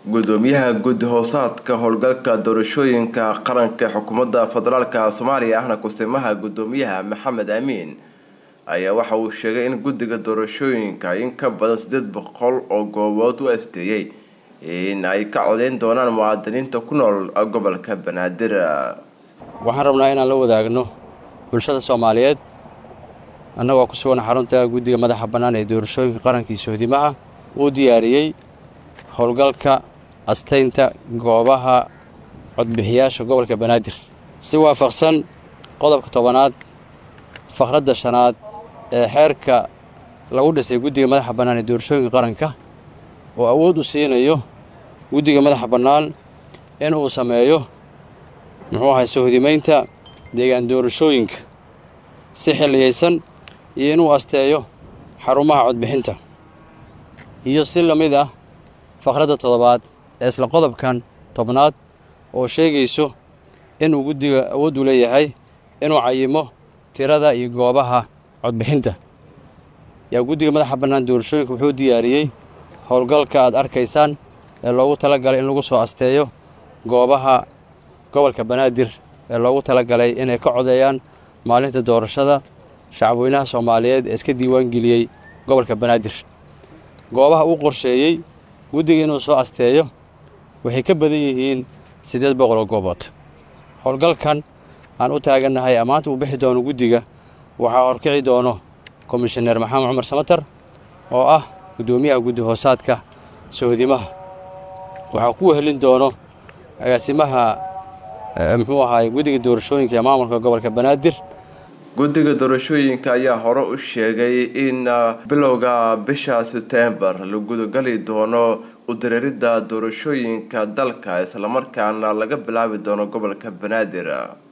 gudoomiyaha guddi hoosaadka howlgalka doorashooyinka qaranka ee xukuumadda federaalka soomaaliya ahna kusimaha gudoomiyaha maxamed amiin ayaa waxa uu sheegay in guddiga doorashooyinka in ka badan sideed boqol oo goobood u asteeyey in ay ka codeyn doonaan muwaadiniinta ku nool gobolka banaadir waxaan rabnaa inaan la wadaagno bulshada soomaaliyeed annagoo ku sugan xarunta guddiga madaxa bannaan ee doorashooyinka qarankii sohdimaha uu diyaariyey howlgalka astaynta goobaha codbixiyaasha gobolka banaadir si waafaqsan qodobka tobanaad faqradda shanaad ee xeerka lagu dhisay guddiga madaxa bannaan ee doorashooyinka qaranka oo awood u siinayo guddiga madaxa bannaan in uu sameeyo muxuu ahay sohdimaynta deegaan doorashooyinka si xilliyaysan iyo inuu asteeyo xarumaha codbixinta iyo si la mid ah faqradda toddobaad ee isla qodobkan tobnaad oo sheegayso inuu guddiga awood u leeyahay inuu cayimo tirada iyo goobaha codbixinta yaa guddiga madaxa bannaan doorashooyinka wuxuu diyaariyey howlgalka aad arkaysaan ee loogu tala galay in lagu soo asteeyo goobaha gobolka banaadir ee loogu tala galay inay ka codeeyaan maalinta doorashada shacabweynaha soomaaliyeed ee iska diiwaangeliyey gobolka banaadir goobaha uu qorsheeyey guddiga inuu soo asteeyo waxay ka badan yihiin siddeed boqol oo goobood howlgalkan aan u taagannahay ammaanta uu bixi doono guddiga waxaa horkici doono komishaneer maxamed cumar samatar oo ah guddoomiyaha guddi hoosaadka sohdimaha waxaa ku wehelin doono agaasimaha muxuu ahaay guddiga doorashooyinka ee maamulka gobolka banaadir guddiga doorashooyinka ayaa hore u sheegay in bilowga bisha setembar la gudagali doono udareeridda doorashooyinka dalka islamarkaana laga bilaabi doono gobolka banaadir